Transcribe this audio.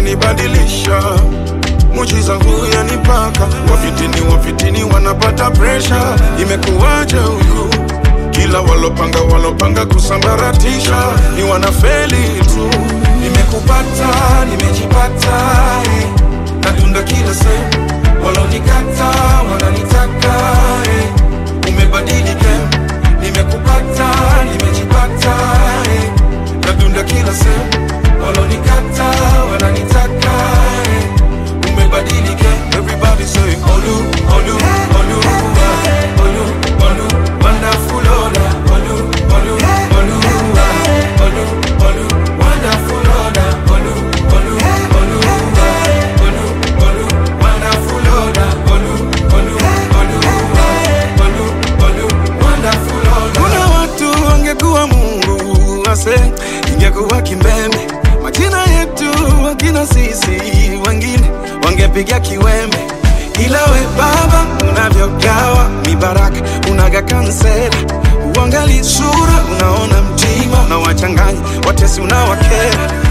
umenibadilisha mujiza huu yanipaka wafitini wafitini wanapata presha imekuwaje huku kila walopanga walopanga kusambaratisha ni wanafeli tu nimekupata nimejipata eh. natunda kila sehemu walonikata wananitaka eh. umebadilika nimekupata nimejipata eh. natunda kila sehemu walonikata wananitaka eh. umebadilika everybody say olu olu olu ah, olu olu wonderful Ola olu olu olu ah, olu olu wonderful Ola olu olu olu ah, olu olu wonderful Ola olu olu olu ah, olu olu wonderful Ola kuna watu wangekuwa Mungu ase ingekuwa kimbembe majina yetu wakina sisi wengine wangepiga kiwembe ila we baba unavyogawa mibaraka unaga kansela uangali sura unaona mtima unawachanganya watesi unawakera